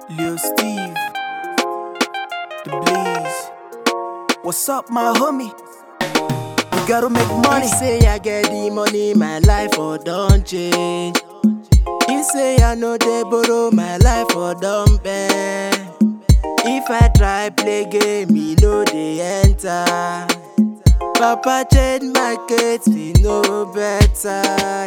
Lil Steve, The Blaze. What's up, my homie? We gotta make money. He say I get the money, my life for don't change. He say I know they borrow, my life for don't bend. If I try play game, me know they enter. Papa change my case, we know better.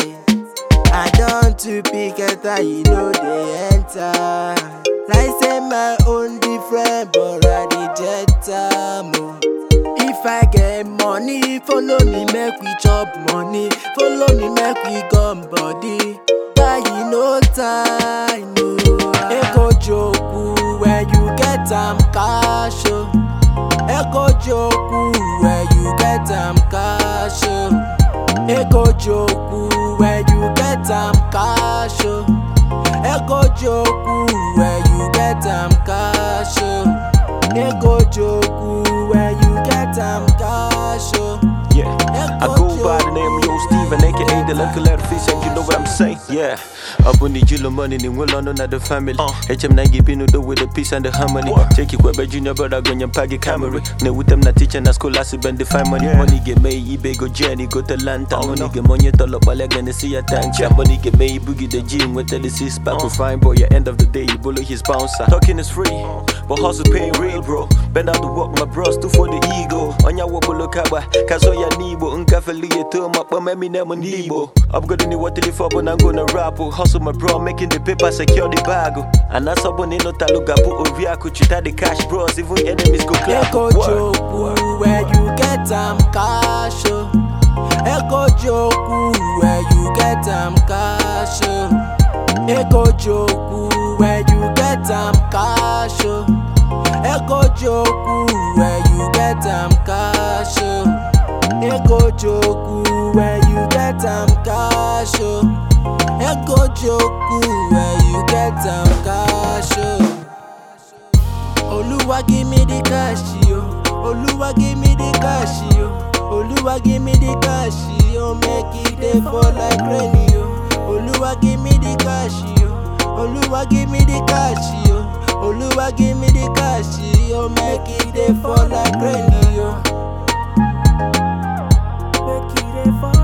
I don't to pick it, you know they enter. Like say my own different, but I the jet time. oh. If I get money, follow me, make we chop money. Follow me, make we gum body. Buy you no time, no. Eko joku, when you get am cash, oh. Eko joku, when you get am cash, oh. Eko joku, when you get am cash, oh. Eko joku, when you get am cash, oh. Eko joku, when you get am cash, oh. Yeah, I go by the name of Yo Steven, aka the local fish, and you know what I'm saying. Yeah, up on the Jilo money, ni well on the family. HM Nangi Bino do with the peace and the harmony. Check it, Webber Junior brother, go your paggy Camry. No, with them not teaching at school, I see bend the fine money. Money get made, eBay go Jenny, go to Lanta. Money get money, tell up, while I gonna see a tank. Money get made, boogie the gym with the six pack. We fine boy, at end of the day, you bully his bouncer. Talking is free, but hustle paying real, bro. Bend out the work, my bros, do for the ego. On your wobble, look out, cause all your nibo. Unkafeli, you turn up, but me never nibo. I'm gonna need what to live up, and I'm gonna rap. oh. Hustle my bro, making the paper, secure the bag. oh. And that's up on the note, look up, Oviaku, chita the cash, bros. Even enemies go clap. Eko Word. joku, where you get am cash, oh. Eko joku, where you get am cash, oh. Eko joku, where you get am cash, oh. Eko joku, where you get am cash, oh. Eko joku, where you get am cash, oh. Eko joku, where you get am cash, oh. Oluwa give me the cash, yo. Oluwa give me the cash, yo. Oluwa give me the cash, yo. Make it dey fall like rain, yo. Oluwa give me the cash, yo. Oluwa give me the cash, yo. Oluwa give me the cash, yo. Make it dey fall like rain, yo. Make it dey fall